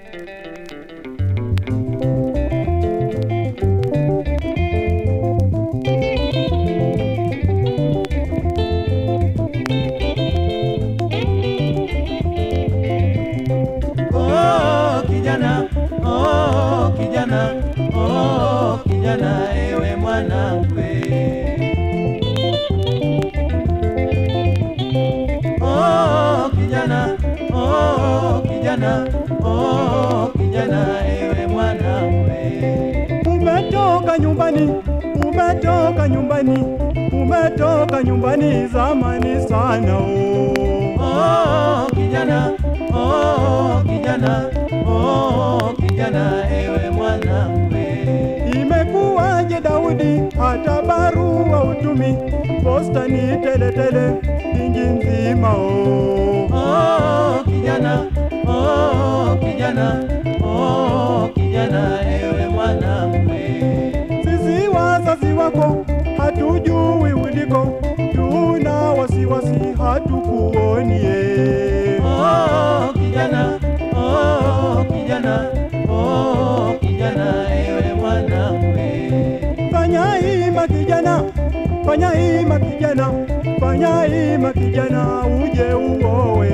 Oh, kijana, oh, kijana, oh, kijana, ewe mwanamke. Oh, kijana, oh, kijana, oh, kijana, ewe mwanamke. Umetoka nyumbani, umetoka nyumbani, umetoka nyumbani zamani sana oh. Oh, kijana, oh, kijana, oh, kijana, ewe mwanamke. Imekuwaje Daudi, hata barua utumi, posta ni teletele inji nzima oh. Oh, kijana, oh, kijana, oh, kijana, ewe mwanamke. Sisi wazazi wako hatujui uliko, tuna wasiwasi hatukuonie. Oh, kijana, oh, kijana, oh, kijana, ewe mwanamke. Fanya hima kijana, fanya hima kijana, fanya hima kijana, uje uowe.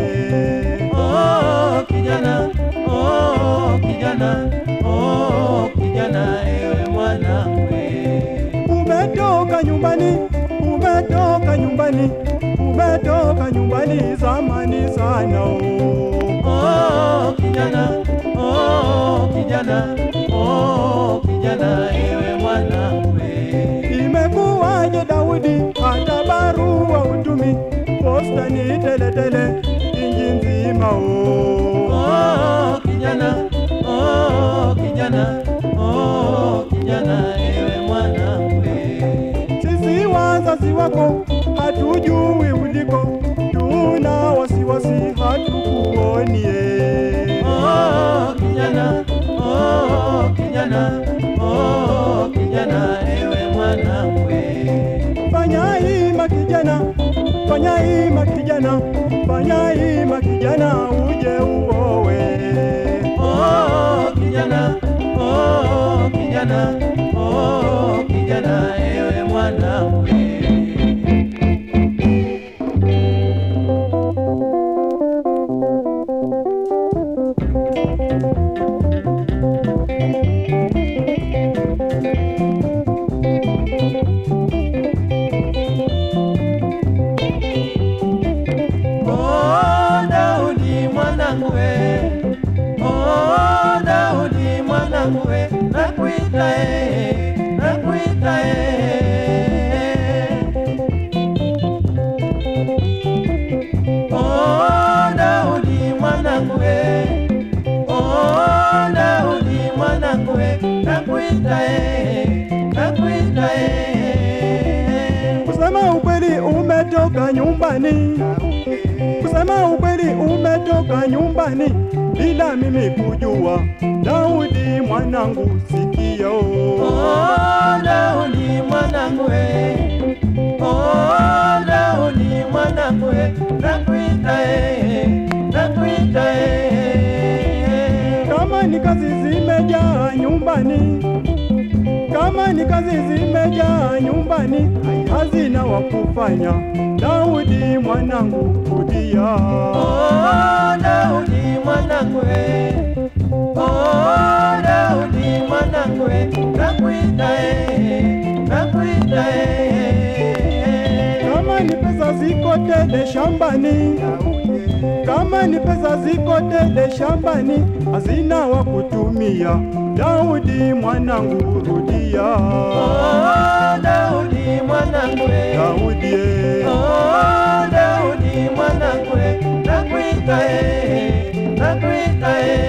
Oh, kijana, oh, kijana, oh, kijana, ewe mwanamke. Umetoka nyumbani, umetoka nyumbani, umetoka nyumbani zamani sana oh. Oh, kijana, oh, kijana, oh, kijana, ewe mwanamke. Imekuwaje Daudi, hata barua utumi, posta ni teletele inji nzima oh. Oh, kijana, oh, kijana, oh, kijana, ewe mwanamke. Sisi wazazi wako hatujui uliko, tuna wasiwasi hatukuonie. Oh, kijana, oh, kijana, oh, kijana, ewe mwanamke. Fanya hima kijana, fanya hima kijana, fanya hima kijana, uje uowe. Oh, kijana, oh, kijana, oh, kijana, ewe mwanamke. Oh, Daudi mwanangu we. Oh, Daudi mwanangu we. Nakuita eh, nakuita eh. Oh, Daudi mwanangu we. Oh, Daudi mwanangu we. Nakuita eh, nakuita eh. Kusema ukweli umetoka nyumbani, kusema ukweli umetoka nyumbani bila mimi kujua. Daudi mwanangu, sikia oh. Oh, Daudi mwanangu we. Oh, Daudi mwanangu we. Nakuita eh, nakuita eh. Kama ni kazi zimejaa nyumbani, kama ni kazi zimejaa nyumbani, hazina wa kufanya. Daudi mwanangu, rudia. Oh, Daudi mwanangu we. Oh, Daudi mwanangu we. Nakuita eh, nakuita eh. Kama ni pesa ziko tele shambani, kama ni pesa ziko tele shambani, hazina wa kutumia. Daudi mwanangu, rudia. Oh, Daudi mwanangu we. Daudi eh. Oh, Daudi mwanangu we. Nakuita eh, nakuita eh.